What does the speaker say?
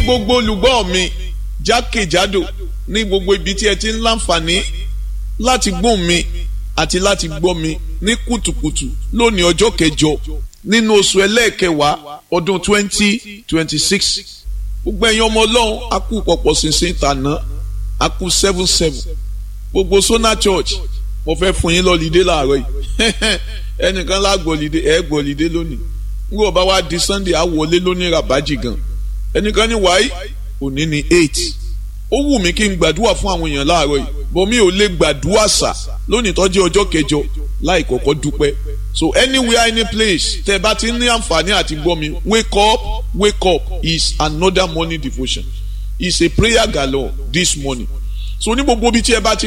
gbogbo olùgbọ́ mi jákèjádò ní gbogbo ibi tí ẹ ti ń láǹfààní láti gbóhùn mi àti láti gbọ́ mi ní kùtùkùtù lónìí ọjọ́ kẹjọ nínú oṣù ẹlẹ́ẹ̀kẹwàá ọdún twenty twenty six gbogbo ẹ̀yin ọmọ ọlọ́run a kú pọ̀pọ̀ ṣinṣin tàná a kú seven seven gbogbo Sona Church mo fẹ́ fún yín lọ́lídé láàárọ̀ yìí ẹnìkan lágbọ̀lídé ẹ̀ gbọ̀lídé lónìí nígbà bá wá di Sunday á wọlé lónìí rabaji gan ẹnìkan ní wáyé òní ní eight ó wù mí kí n gbàdúrà fún àwọn èèyàn láàárọ̀ yìí bọ́ mi ò lè gbàdúrà sà lónìí tó jẹ́ ọjọ́ kẹjọ láì kọ́kọ́ dúpẹ́ so anywhere any place tẹ́ bá ti ní àǹfààní àti gbọ́ mi wake up wake up is another morning devotion is a prayer galore this morning so ní gbogbo ibi tí ẹ bá ti